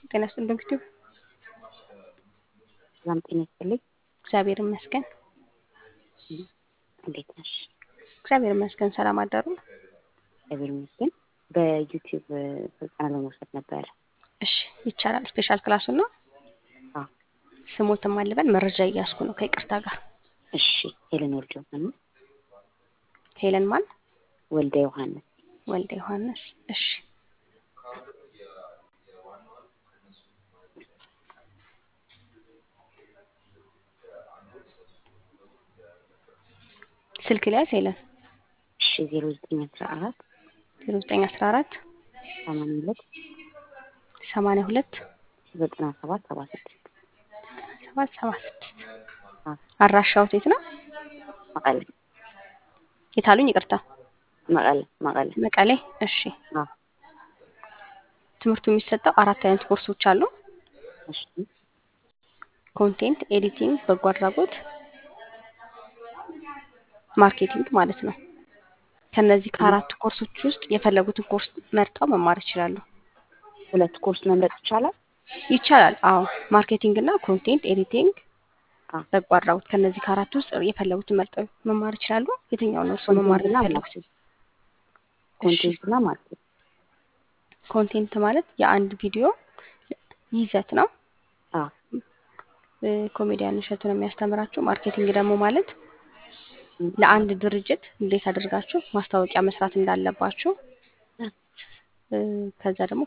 ጤና ይስጥልኝ እንግዲህ ሰላም ጤና ይስጥልኝ። እግዚአብሔር ይመስገን። እንዴት ነሽ? እግዚአብሔር ይመስገን። ሰላም አደሩ? እግዚአብሔር ይመስገን። በዩቲዩብ ስልጠና ለመውሰድ ነበረ። እሺ ይቻላል። ስፔሻል ክላሱን ነው አዎ። ስሞትም አልበል መረጃ እያስኩ ነው ከይቅርታ ጋር። እሺ ሄለን ወልደ ዮሐንስ ሄለን ማን? ወልደ ዮሐንስ ወልደ ዮሐንስ። እሺ ስልክ ላይ ሄለን እሺ ዜሮ ዘጠኝ አስራ አራት ዜሮ ዘጠኝ አስራ አራት ሰማንያ ሁለት ሰማንያ ሁለት ዘጠና ሰባት ሰባ ስድስት ሰባት ሰባ ስድስት አዎ። አድራሻዎት የት ነው? መቀለ የት አሉኝ? ይቅርታ መቀለ መቀለ መቀሌ። እሺ አዎ። ትምህርቱ የሚሰጠው አራት አይነት ኮርሶች አሉ። እሺ ኮንቴንት ኤዲቲንግ፣ በጎ አድራጎት፣ ማርኬቲንግ ማለት ነው። ከነዚህ ከአራቱ ኮርሶች ውስጥ የፈለጉትን ኮርስ መርጠው መማር ይችላሉ። ሁለት ኮርስ መምረጥ ይቻላል? ይቻላል። አዎ ማርኬቲንግ እና ኮንቴንት ኤዲቲንግ፣ አዎ። በጎ አድራጎት ከነዚህ ከአራቱ ውስጥ የፈለጉትን መርጠው መማር ይችላሉ። የትኛውን እርስዎ መማር ኮንቴንትና የሚፈልጉት? ማርኬት ኮንቴንትና ማርኬት ኮንቴንት ማለት የአንድ ቪዲዮ ይዘት ነው። አዎ እ፣ ኮሜዲያን እሸቱ ነው የሚያስተምራችሁ። ማርኬቲንግ ደግሞ ማለት ም፣ ለአንድ ድርጅት እንዴት አድርጋችሁ ማስታወቂያ መስራት እንዳለባችሁ እ፣ ከዛ ደግሞ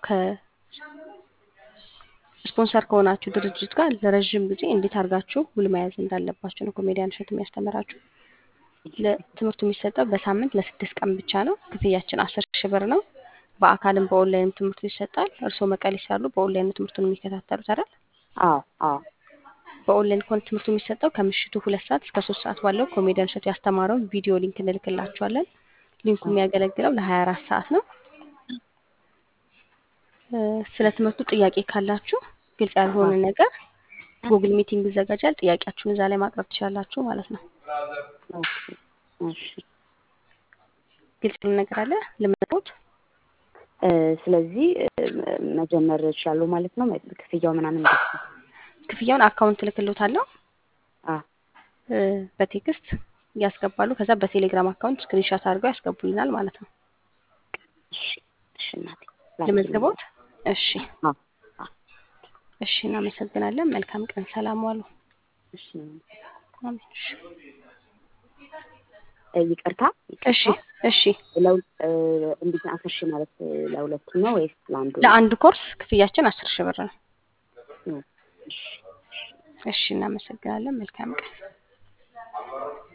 ከስፖንሰር ከሆናችሁ ድርጅት ጋር ለረዥም ጊዜ እንዴት አድርጋችሁ ውል መያዝ እንዳለባችሁ ነው ኮሜዲያን እሸቱ የሚያስተምራችሁ። ለትምህርቱ የሚሰጠው በሳምንት ለስድስት ቀን ብቻ ነው። ክፍያችን አስር ሺህ ብር ነው። በአካልም በኦንላይን ትምህርቱ ይሰጣል። እርስዎ መቀሌ ሳሉ በኦንላይን ነው ትምህርቱን የሚከታተሉት አይደል? አዎ አዎ በኦንላይን ከሆነ ትምህርቱ የሚሰጠው ከምሽቱ ሁለት ሰዓት እስከ ሶስት ሰዓት ባለው ኮሜዲያን እሸቱ ያስተማረውን ቪዲዮ ሊንክ እንልክላችኋለን። ሊንኩ የሚያገለግለው ለሀያ አራት ሰዓት ነው። እ፣ ስለ ትምህርቱ ጥያቄ ካላችሁ ግልጽ ያልሆነ ነገር ጉግል ሚቲንግ ይዘጋጃል። ጥያቄያችሁን እዛ ላይ ማቅረብ ትችላላችሁ ማለት ነው። ኦኬ እሺ ግልጽ ያልሆነ ነገር አለ ልመት እ፣ ስለዚህ እ፣ መጀመር እችላለሁ ማለት ነው። ክፍያው ምናምን እንዴት ነው? ክፍያውን አካውንት እልክልዎታለሁ አዎ እ፣ በቴክስት ያስገባሉ። ከዛ በቴሌግራም አካውንት ስክሪንሻት አድርገው ያስገቡልናል ማለት ነው። እሺ እሺ እናቴ ለመዝገቦት እሺ አዎ አዎ እሺ፣ እናመሰግናለን። መልካም ቀን። ሰላም ዋሉ። እሺ አሜን። እሺ እ፣ ይቅርታ እሺ ይቅርታ እሺ። ለው እ፣ እንዴት ነው? አስር ሺህ ማለት እ፣ ለሁለቱ ነው ወይስ ለአንዱ ነው? ለአንድ ኮርስ ክፍያችን አስር ሺህ ብር ነው። እ፣ እሺ እሺ፣ እናመሰግናለን። መልካም ቀን።